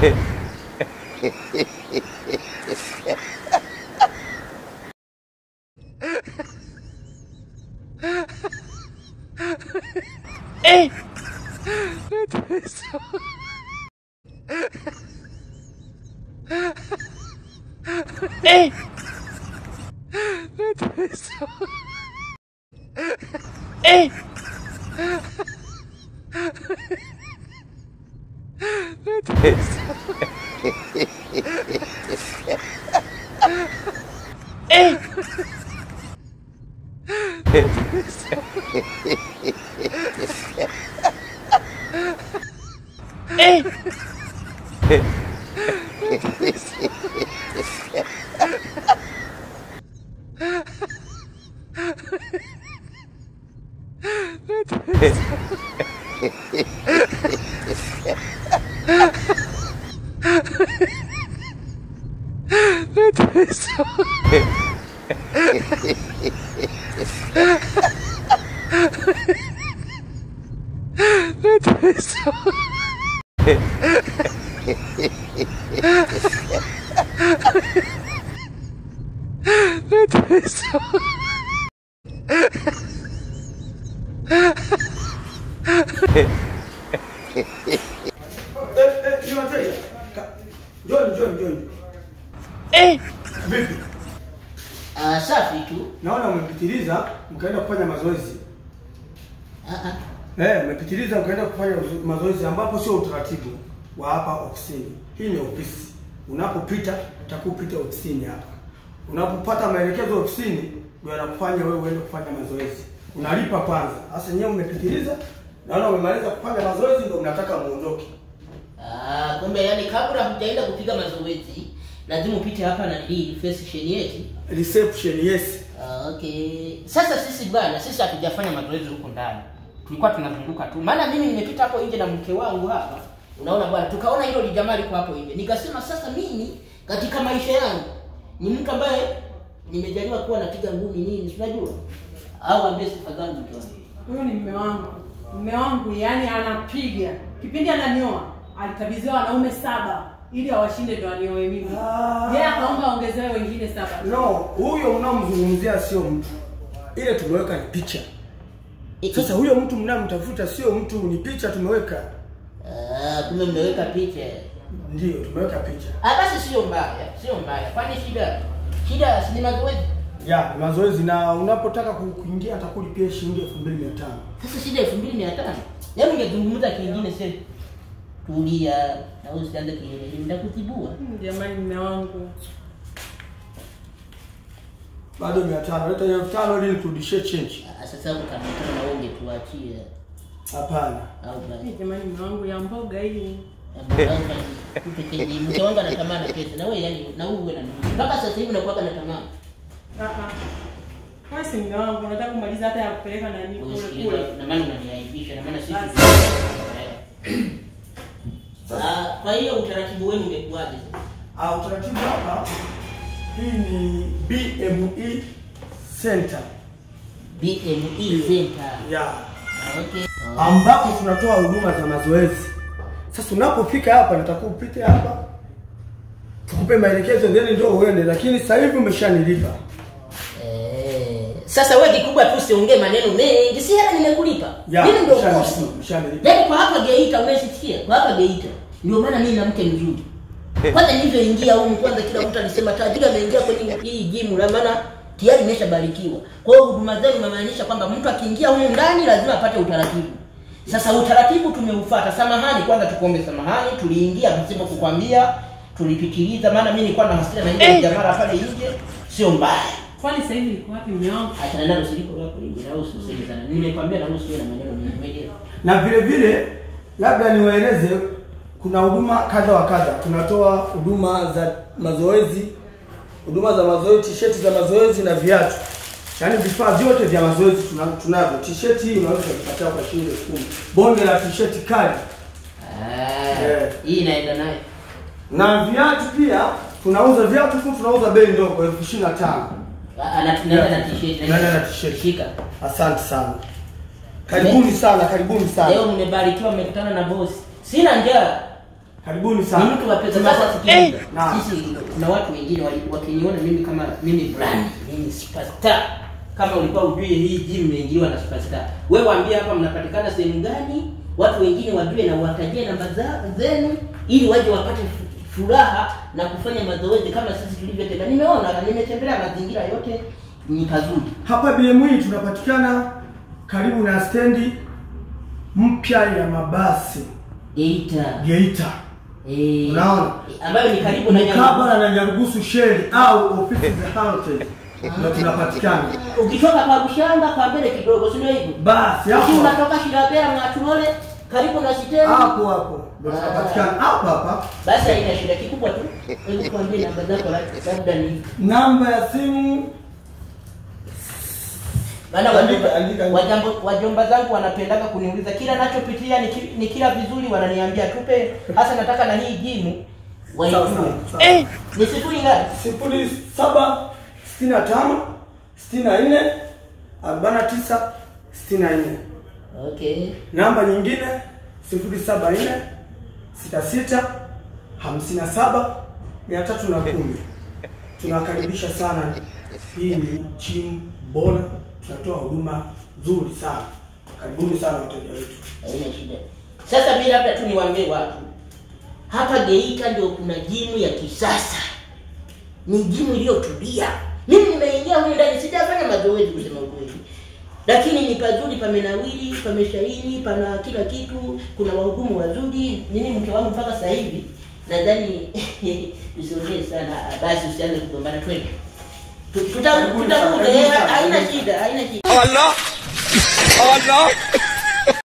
Njoni, njoni, njoni. Vipi? Ah, safi tu. Naona umepitiliza mkaenda kufanya mazoezi. Ah, ah. Eh, umepitiliza mkaenda kufanya uzo- mazoezi ambapo sio utaratibu wa hapa ofisini. Hii ni ofisi. Unapopita utakupita ofisini hapa. Unapopata maelekezo ofisini ndio anakufanya wewe uende kufanya mazoezi. Unalipa kwanza. Sasa nyewe umepitiliza. Naona umemaliza kufanya mazoezi ndio mnataka muondoke. Ah, kumbe yani kabla hujaenda kupiga mazoezi lazima upite hapa na hii reception yetu. Reception, yes. Ah, okay. Sasa sisi bwana, sisi hatujafanya mazoezi huko ndani. Tulikuwa tunazunguka tu. Maana mimi nimepita hapo nje na mke wangu hapa. Unaona bwana, tukaona hilo lijamaa liko hapo nje. Nikasema sasa mimi katika maisha yangu ni mtu ambaye nimejaliwa kuwa napiga ngumi nini, si unajua? Au ambie sifa zangu tu. Huyu ni mume wangu. Mume wangu yani anapiga. Kipindi ananioa alikabidhiwa wanaume saba ili awashinde ndo anioe mimi. Ah. Yeye akaomba aongezewe wengine saba. No, huyo mnaomzungumzia sio mtu. Ile tumeweka ni picha. Sasa huyo mtu mnamtafuta sio mtu, ni picha tumeweka. Ah, kumbe mmeweka picha. Ndiyo, tumeweka picha. Ah, basi sio mbaya, sio mbaya. Kwani shida shida si ni mazoezi? Ya, ni mazoezi na unapotaka ku- kuingia atakulipia shilingi 2500. Sasa shida elfu mbili mia tano. Hebu ungezungumza kingine sasa. Tulia na usianze kielele, nitakutibua. Hmm, Jamani mume wangu. Bado 500. Leta hiyo 500 ili nikurudishie change. Ah, Sasa hapo kama kama na wewe ungetuachia Hapana. au basi. Hey, jamani mume wangu ya mboga hii. Mke wangu anatamani pesa na wewe yani na wewe uwe na nini? Mpaka sasa hivi unakuwa na tamaa. Ah ah. Wewe si mume wangu, unataka kumaliza hata ya kupeleka nani kule Usikilize kule. na maana unaniaibisha na maana sisi. Basi. Ah, kwa hiyo utaratibu wenu umekuwaje sasa? Ah, utaratibu hapa hii ni BME Center. BME Center. Ya. Ah, Okay. Ambapo tunatoa huduma za mazoezi. Sasa unapofika hapa natakuwa upite hapa. Tukupe maelekezo then ndio uende, lakini sasa hivi umeshanilipa. Eh, Sasa wewe kikubwa tu usiongee maneno mengi, si hela nimekulipa. Ya, Mimi ndio mshale- bosi. mshanilipa. Yaani kwa hapa Geita umesikia? Kwa hapa Geita. Ndio maana mimi na mke mzuri. Kwanza nilivyoingia huko kwanza kila mtu alisema tajiri ameingia kwenye hii gym la maana tayari imeshabarikiwa. Kwa hiyo huduma zenu inamaanisha kwamba mtu akiingia humu ndani lazima apate utaratibu. Sasa utaratibu tumeufuata. Samahani kwanza tukuombe samahani, tuliingia pasipo kukwambia, tulipitiliza maana mimi nilikuwa na hasira na ile jamaa pale nje. Sio mbaya. Kwani sasa hivi niko wapi mume wangu? Achana nalo siliko lako lingi na usiseme sana. Nimekwambia na usiwe na maneno mengi. Umeelewa? Na vile vile labda niwaeleze kuna huduma kadha wa kadha. Tunatoa huduma za mazoezi, huduma za mazoezi, t-shirt za mazoezi na viatu. Yaani vifaa vyote vya mazoezi tuna- tunavyo. T-shirt hii unaweza kupatia kwa shilingi 10,000. Bonge la t-shirt kali. Ah, Eh. hii inaenda naye. Na viatu pia tunauza viatu tu tunauza bei ndogo elfu ishirini na tano. Anaenda na t-shirt. Naenda na t-shirt. Shika. Asante sana. Karibuni sana, karibuni Leo sana. mmebarikiwa mmekutana na bosi. Sina njaa. Karibuni ni sana. mtu wa pesa. Tunapa- Sasa sikiliza, Naam. sisi kuna watu wengine wali- wakiniona mimi kama mimi brand, mimi superstar. Kama ulikuwa ujue hii gym imeingiliwa na superstar, wewe waambie hapa mnapatikana sehemu gani, watu wengine wajue na watajie namba za- zenu, ili waje wapate fu- furaha na kufanya mazoezi kama sisi tulivyotembea. Nimeona, nimetembelea mazingira yote, ni pazuri. Hapa BME tunapatikana karibu na stendi mpya ya mabasi Geita Geita, eh, Unaona? ambayo ni karibu na Nyarugusu. mkabala na Nyarugusu sheli au ofisi za Halotel ndio tunapatikana. Ukitoka kwa Bushanga kwa mbele kidogo, si ndio hivyo? Basi Lakini hapo unatoka Shirabera Mwaturole karibu na stendi. hapo hapo ndio tunapatikana hapa hapa. Basi haina shida kikubwa tu. Hebu tuambie namba zako la- labda ni Namba ya simu maana Andika, wajomba, andika, andika. wajambo, wajomba zangu wanapendaga kuniuliza kila nachopitia ni, ki- ni kila vizuri, wananiambia tupe hasa, nataka na hii jimu sawa waijue. sawa. sawa. Ni sifuri ngapi? sifuri saba sitini na tano sitini na nne arobaini na tisa sitini na nne. Okay. Namba nyingine sifuri saba nne sita sita hamsini na saba mia tatu na kumi. Tunakaribisha sana. Hii ni gym bora, tunatoa huduma nzuri sana. Karibuni sana wateja wetu. Haina shida. Sasa mimi labda tu niwaambie watu hapa Geita ndio kuna jimu ya kisasa, ni jimu iliyotulia. Mimi nimeingia huko ndani, sijafanya mazoezi kusema ukweli, lakini ni pazuri, pamenawili, pameshaini, pana kila kitu, kuna wahudumu wazuri. Mimi mke wangu mpaka sasa hivi nadhani usiongee sana, basi usianze kugombana, twende tuta- tutakuja, eh, haina shida, haina shida. Allah! Allah!